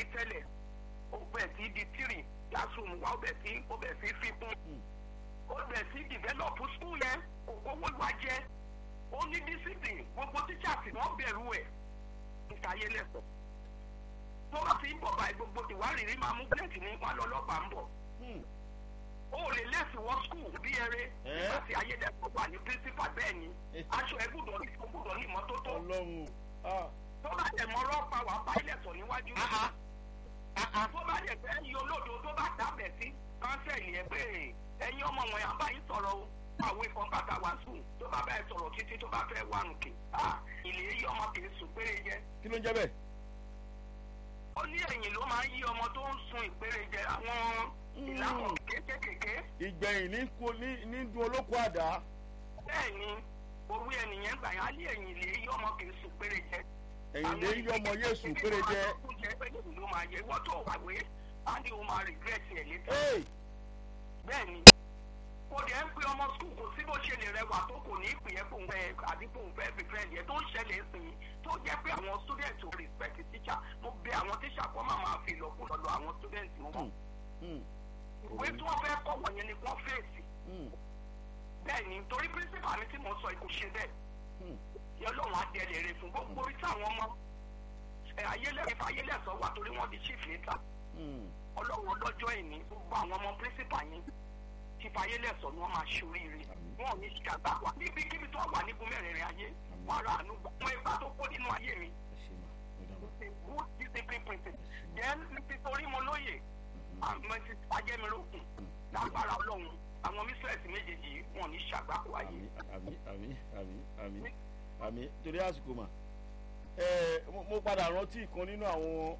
ní tẹ́lẹ̀ ó bẹ̀ sí di tírì classroom wa ó bẹ̀ sí ó bẹ̀ sí fi kún ó bẹ̀ sí develop school yẹn òkòwò wa jẹ́ ó ní discipline gbogbo teachers wọ́n bẹ̀rù ẹ̀ ìtayé lẹ́sọ̀ tó bá ti ń bọ̀ báyìí gbogbo ìwárìrì máa mú plẹ̀tì ní wọn lọ́lọ́pàá ń bọ̀ ó lè lẹ́sì wọ skul bí eré nígbà tí ayédèkọ̀ wà ní principal bẹ́ẹ̀ ni aṣọ ẹ gbúdọ̀ ní kó gbúdọ̀ ní ìmọ́tótó ọlọ́run tó bá tẹ̀ mọ́ ọlọ́pàá wà bá ilẹ̀ sọ níwájú tó bá yẹ pé ẹyin olódo tó bá dábẹ̀ sí kánsẹ̀lì ẹ pé ẹyin ọmọ wọn yà bá yín sọ̀rọ̀ o àwọn ikọ̀ bàtà wà sùn tó bá bá ẹ sọ̀rọ̀ títí tó bá fẹ́ wà nùkè ilé yí ọmọ kì í sùn péré jẹ kí ló ń jẹ́ bẹ́ẹ̀. ó ní ẹ̀yìn ló máa ń yí ọmọ tó ń sun ìpèrè jẹ àwọn ìlànà kéékèèké. ìgbẹ̀yìn ní kú ní ní dun olóko àdá. bẹ́ẹ̀ ni owó ẹnìyẹn gbà yá lé ẹ̀yìn lè yí ọmọ kì í sun péré jẹ. ẹ̀yìn lè yí ọmọ yéésù péré jẹ. àwọn ìgbésẹ̀ pé lèmi ló máa yẹ wọ́n tó wàwé á ní o máa regret ẹ̀ létí. bẹ́ẹ̀ ni kò dẹ̀ ń pe ọmọ skul kò sí bó ṣe lè rẹwà tó kò ní ìpè yẹn kóun fẹ́ àbí kóun fẹ́ fi friend yẹn tó ń ṣẹlẹ̀ sí i tó jẹ́ pé àwọn student ò respect teacher mo bẹ àwọn teacher kọ́ máa máa fi lọ́kùn lọ́dọ̀ àwọn student wọn. ìwé tí wọ́n fẹ́ kọ́ wọ̀nyẹn ni wọ́n fèsì. bẹ́ẹ̀ ni torí principal mi tí mo sọ kò ṣe bẹ́ẹ̀. yẹn lọ́wọ́n á dẹ̀ lè rè fún gbogbo orí táwọn ọmọ ayélẹ́fẹ́ ayélẹ́sọ wà torí wọ́n di chief later. ọlọ́run ọlọ́jọ́ ìní gbogbo àwọn ọmọ principal yẹn ti fàyè lẹ́sọ̀ ni wọ́n máa ṣoríire wọn ò ní ṣàgbá wa níbi kíbi tó wà nígun mẹ́rẹ̀ẹ̀rin ayé wọn ra àánú gbà wọn ipa tó kó nínú ayé mi. good discipline principle then nítorí mo lóye àmọ́ ti ajẹ́mirókun lágbára ọlọ́run àwọn mísírẹ̀sì méjèèjì yìí wọn ò ní ṣàgbá wa yìí. àmì àmì àmì àmì àmì torí àsìkò mà ẹ mo padà rántí ìkan nínú àwọn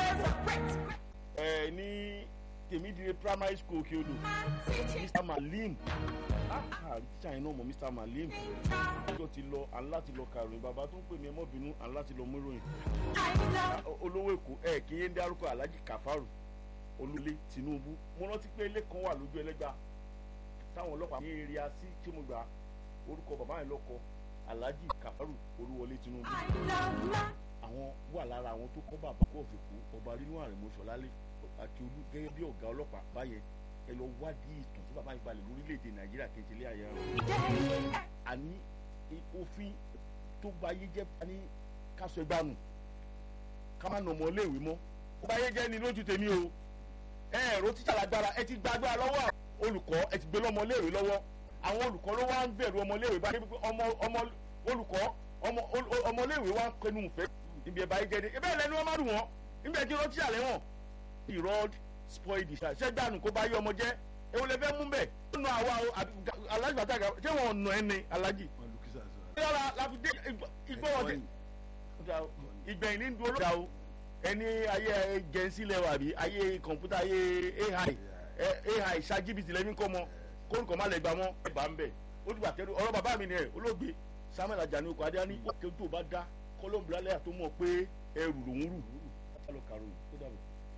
ẹ ní tèmídìrí primary school kí o lò mr malim tíṣà yẹn náà mọ mr malim ọjọ́ ti lọ aláti lọ kàròyìn bàbá tó ń pè mí ẹ mọ́ bínú aláti lọ mú ìròyìn olówó èkó ẹ kí yé ń dárúkọ alhaji kafaru olùlé tinubu mo rántí pé ilé kan wà lójú ẹlẹ́gbà táwọn ọlọ́pàá ní eré así tí mo gbà orúkọ bàbá yẹn lọ́kọ alhaji kafaru olúwọlé tinubu àwọn wà lára àwọn tó kọ́ bàbá kó òfìkú ọba rínú àrèmọ́sọ̀lálẹ́ àti olú gẹ́gẹ́ bí ọ̀gá ọlọ́pàá báyẹn ẹ lọ wádìí ìtàn tí bàbá yìí balẹ̀ lórílẹ̀‐èdè nàìjíríà kejì ilé ayé rẹ̀ àní òfin tó bá yé jẹ́ ní kásọ ẹgbàá nù ká má nà ọmọ iléèwé mọ́ ó bá yé jẹ́ ni lójú tèmi o ẹ ẹ̀rọ títà lágbára ẹ ti gbàgbára lọ́wọ́ olùkọ́ ẹ ti gbé lọ́mọ iléèwé lọ́wọ́ àwọn olùkọ́ ló wá ń bẹ̀rù ọmọ iléèwé bá ọmọ ọmọ olùkọ́ ọmọ iléèwé wá ń kẹnu ìfẹ́ níbi ẹ̀ bá yé jẹ́ ni ẹ bẹ́ẹ̀ lẹ́nu wọn má dùn wọ́n níbi ẹ̀ tí wọ́n tíyà lẹ́wọ̀n the road spoil the child ṣẹ́gbàánu kó bá yé ọmọ jẹ́ ewu lè fẹ́ mú bẹ́ẹ̀ ó nu àwa alájì bàtà gà ṣé wọn nù ẹ́ ni alájì. yàrá láti dé ìgbọ́wọ́dé ìgbẹ̀yìn ní dúró lọ́dà o ẹni ayé gẹ̀ẹ́sì lẹ́wọ̀ àbí ayé kọ̀ǹpútà ayé ai ai ṣáàjìbìtì lẹ́mí kọ́ mọ́ kórìkọ́ má lè gbà mọ́ ẹ̀ bá ń bẹ̀ ó dìgbà tẹ́lu ọ̀rọ̀ bàbá mi ni ẹ̀ olóògbé samuel ajani okò adé ní òkè tó bá dá kọ́lọ́mbùlálẹ̀ àtó mọ̀ pé ẹrù lòún rù lọ kàròyìn tó dàbọ̀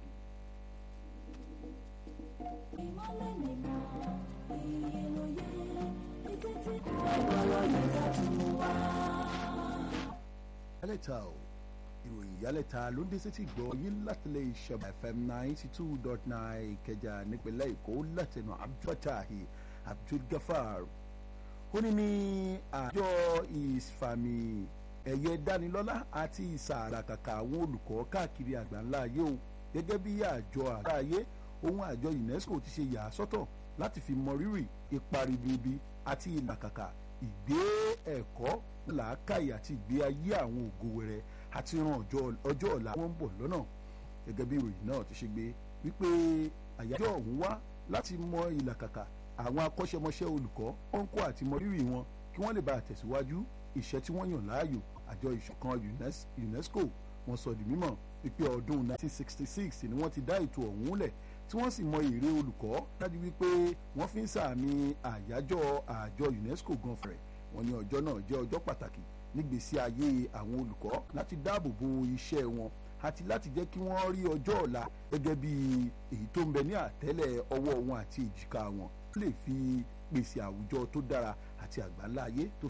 ìmọ̀lẹ̀ nìkan iye ló yẹ ètò tí ọgbọ́rọ̀ yẹn dájú wá. ìyálẹ̀ta o ìròyìn ìyálẹ̀ta ló ń dé sétí gbọ́ yín látìlẹ̀ ìṣẹ̀bà fm ninety two dot nine ìkẹjà nípínlẹ̀ èkó látẹnu abdultahi abdulgafar ó ní ní àjọ ìfàmì ẹ̀yẹ dánilọ́lá àti ìsàràkàkà àwọn olùkọ́ káàkiri àgbáńlá ayé o gẹ́gẹ́ bí àjọ àgbáyé ohun àjọ unesco ti ṣe yà á sọ́tọ̀ láti fi mọ rírì ipa ribiribi àti ìlàkàkà ìgbé ẹ̀kọ́ làákàyè àti ìgbé ayé àwọn ògo wẹrẹ àti ran ọjọ́ ọ̀la wọn ń bọ̀ lọ́nà gẹ́gẹ́ bí ìròyìn náà ti ṣe gbé wípé àyájọ́ ọ̀hún wá láti mọ ìlàkàkà àwọn akọ́ṣẹ́mọṣẹ́ olùkọ́ ọ̀nkọ́ àti mọ rírì wọn kí wọ́n lè bá tẹ̀síwájú iṣẹ́ tí wọ́n yàn láàyò àjọ ìṣọ̀kan unesco wọ́n sọ di mímọ̀ wípé ọdún 1966 ni wọ́n ti dá ètò ọ̀hún lẹ̀ tí wọ́n sì mọ èrè olùkọ́ dájú wípé wọ́n fi ń sàmì àyájọ́ àjọ unesco gan fẹ̀rẹ̀ wọ́n ní ọjọ́ náà jẹ́ ọjọ́ pàtàkì nígbèsí ayé àwọn olùkọ́ láti dáàbò bo iṣẹ́ wọn àti láti jẹ́ kí wọ́n rí ọjọ́ ọ̀la gẹ́gẹ́ bí èyí tó ń bẹ ní àtẹ́lẹ̀ ọwọ́ wọn àti èjìká wọn lè fi pèsè àwùjọ tó dára àti àgbáńlá ayé tó